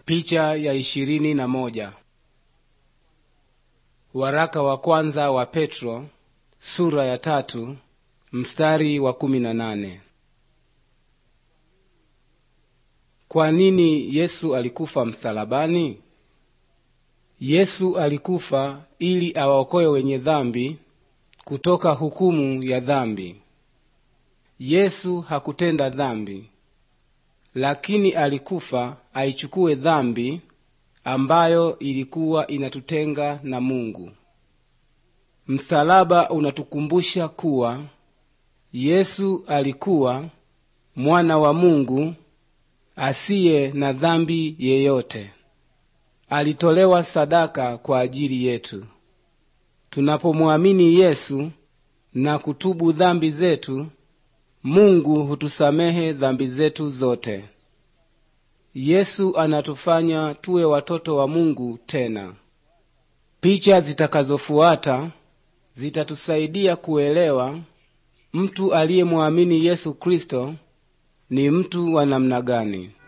Picha ya ishirini na moja. Waraka wa kwanza wa Petro sura ya tatu mstari wa kumi na nane. Kwa nini Yesu alikufa msalabani? Yesu alikufa ili awaokoe wenye dhambi kutoka hukumu ya dhambi. Yesu hakutenda dhambi, lakini alikufa aichukue dhambi ambayo ilikuwa inatutenga na Mungu. Msalaba unatukumbusha kuwa Yesu alikuwa mwana wa Mungu asiye na dhambi yeyote. Alitolewa sadaka kwa ajili yetu. Tunapomwamini Yesu na kutubu dhambi zetu, Mungu hutusamehe dhambi zetu zote. Yesu anatufanya tuwe watoto wa Mungu tena. Picha zitakazofuata zitatusaidia kuelewa mtu aliyemwamini Yesu Kristo ni mtu wa namna gani.